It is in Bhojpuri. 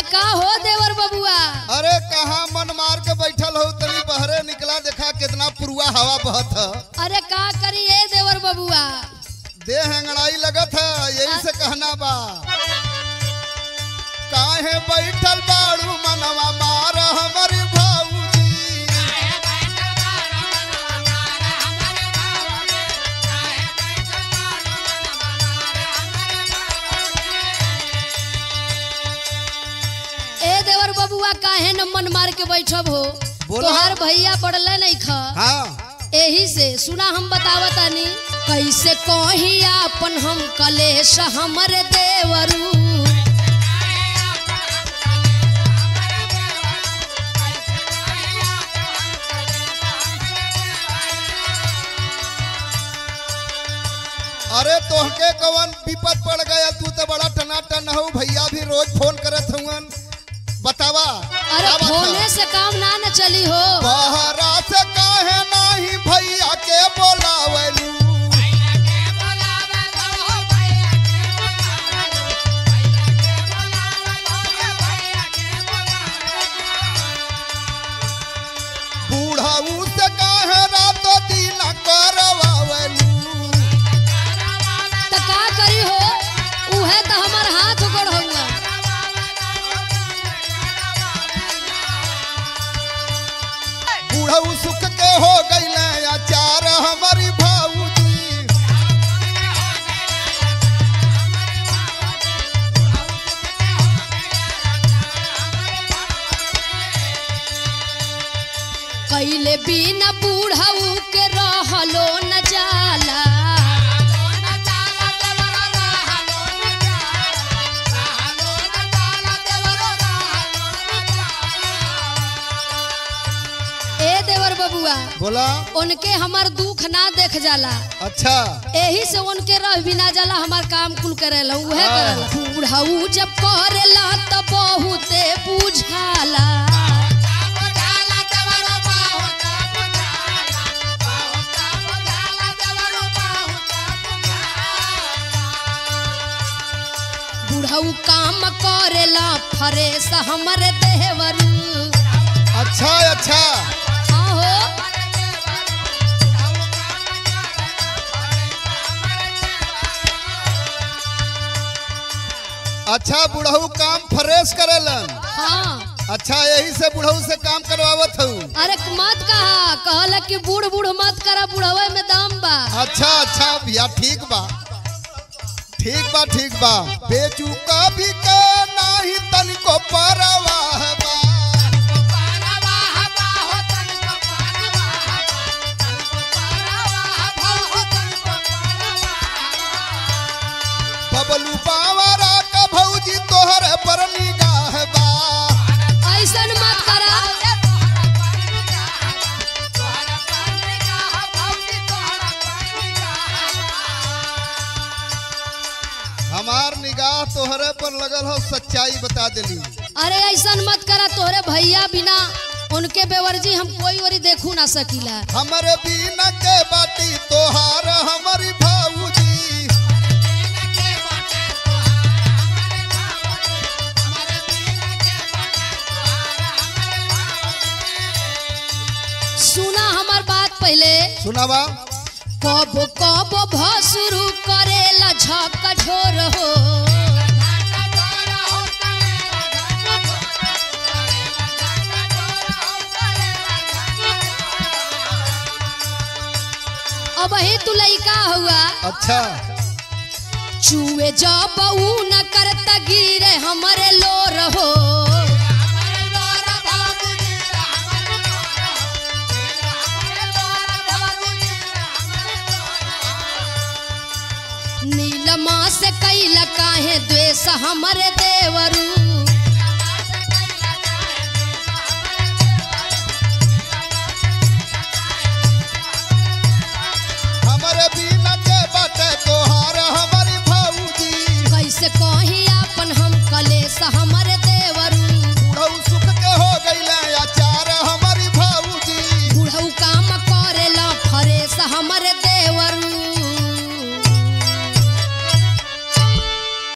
का हो देवर बबुआ अरे कहाँ मन मार के बैठल हो तनी बहरे निकला देखा कितना पुरुआ हवा बहत है अरे का करी ए देवर बबुआ देह अंगड़ाई लगत है यही से कहना बा काहे बैठल बाड़ू मनवा मार हमारी भाऊजी ए देवर बबुआ काहे न मन मार के बैठब हो बोला। तोहार भैया पड़ले नहीं खा हाँ एही से सुना हम बतावतानी कैसे कही आपन हम कलेश हमर देवरू अरे तोहके कवन विपद पड़ गया तू तो बड़ा टनाटन हो भैया भी रोज फोन करत हुवन बतावा अरे क्या बात है? फोने से काम ना न चली हो बहरा से काहे नाही भैया के बोलावलू बूढ़ाऊ से काहे रातो दिन करवावलू त का करी हो उहे त हमर हाथ गोड़ होगा बूढ़ाऊ सुख के हो गईले अचार हमारी भाऊजी कैले बिना बूढ़ऊ के रहलो न जाला ए देवर बबुआ बोला उनके हमार दुख ना देख जाला अच्छा एही से उनके रह बिना जाला हमार काम कुल करेला उहे हाँ। करेला बूढ़ऊ जब करेला त बहुते बुझाला बूढ़ऊ काम करेला फरेस हमर देवरू अच्छा अच्छा हाँ हो अच्छा बुढ़ऊ काम फ्रेश करेलन हाँ अच्छा यही से बुढ़ऊ से काम करवावत हूँ अरे मत कहा कहला कि बूढ़ बूढ़ मत करा बुढ़वे में दाम बा अच्छा अच्छा भैया ठीक बा ठीक बा ठीक बा बेचू कभी के नाही तनिको परवाह बा बबलू बावरा का भौजी तोहरे पर निगाह बा ऐसन मत करा हमार निगाह तोहरे पर लगल हो सच्चाई बता दिली अरे ऐसन मत करा तोहरे भैया बिना उनके बेवर्जी हम कोई ओरी देखू ना सकीला हमरे बीना के बाटी तोहार हमारी भाऊजी सुना हमार बात पहले सुनावा कब कब भसुरु करेला झक झोर हो अब ही तू लइका हुआ अच्छा चूहे जब ऊ न करता गिरे हमरे लोर हो नीलमा से कैला काहे द्वेष हमरे देवरू हमरे बीना के बाटे तोहार हमारी भाऊजी कैसे कही आपन हम कलेश हमरे देवरू बुढ़ऊ सुख के हो गईले अचार हमारी भाऊजी बुढ़ऊ काम करेला फरेश हमरे देवरू